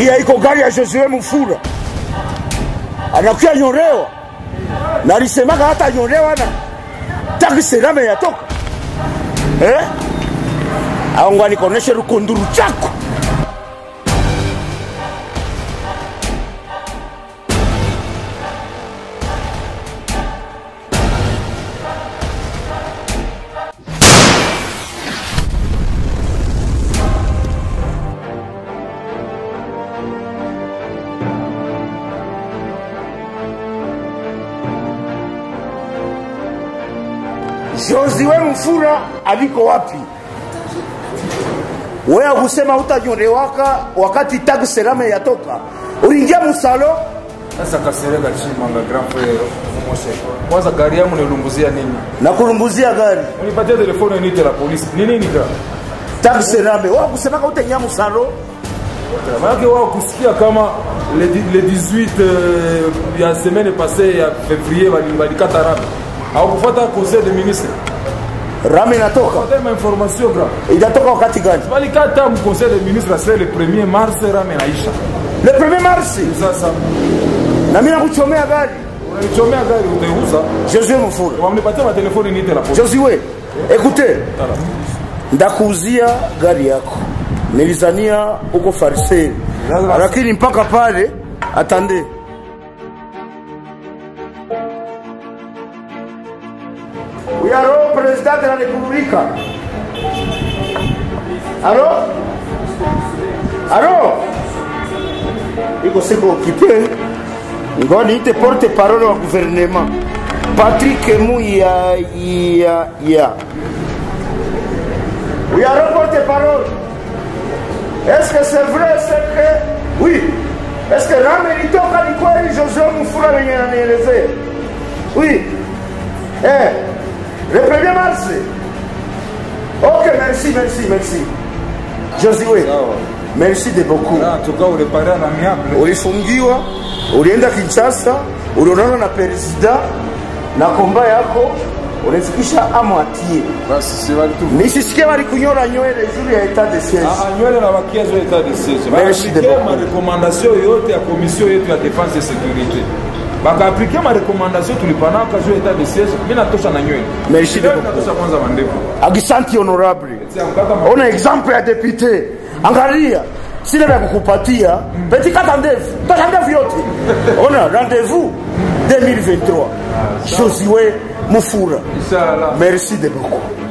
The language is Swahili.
hii haiko gari ya Josue Mufura, anakuya nyorewa na alisemaka hata nyorewa na takiserame yatoka eh? au ngwani koneshe rukunduru chako Josue Mufura aliko wapi? Wewe kusema utanyorewaka wakati tag serame yatoka, uliingia musalo Sasa Kasereka Chimanga grand frère Moshe. Kwanza gari yangu nilunguzia nini? na kulumbuzia gari Unipatia telefoni niite la polisi. Ni nini gra? tag serame. Wewe kusemaka utaingia musalo Maana wao kusikia kama le, di- le 18 euh, ya semaine passée ya février bali balikata rame. Au kufuata conseil des ministres. rame inatoka, Pata ma information gra. inatoka wakati gani? Balikata mu conseil des ministres c'est le 1er mars rame naisha. Le premier mars, Sasa na mimi nakuchomea gari unanichomea gari uteuza. Josue Mufura. Wamnipatia ma telefoni niite la polisi. Josue, ekute, ndakuuzia gari yako, nilizania uko farisei, lakini mpaka pale atande uyaro president de la republika alo alo iko siko okipe ngo niite porte parole wa gouvernement Patrick Mouya ya ya Oui, alors porte-parole. Est-ce que c'est vrai, c'est que... Oui. Est-ce que Rame ilitoka ni kweli Josué Mufura wenye ananielezea? Oui. Eh. Le 1er mars. Ok, merci, merci, merci. Josué. Merci de beaucoup. En tout cas, uliparea na miable. Ulifungiwa, ulienda Kinshasa, ulionana na presida na komba yako ulifikisha amwatie. Basi si wali tu. Nisisikie walikunyora nywele juu ya etat de siège. Ah, nywele na bakia zo etat de siège. Merci de Bakaapike beaucoup. ma recommandation yote ya commission yetu ya défense et sécurité. Bakaapike ma recommandation tulipanaka zo etat de siège. Mimi natosha na nywele. Merci de Leo beaucoup. natosha kwanza mandevu. Agisanti honorable. Tia mkata ma- Ona example ya depute. Angalia sina vya kukupatia peti kata ndevu kata ndevu yote. Ona rendez-vous 2023. Josué Mufura. Inshallah. Merci de beaucoup.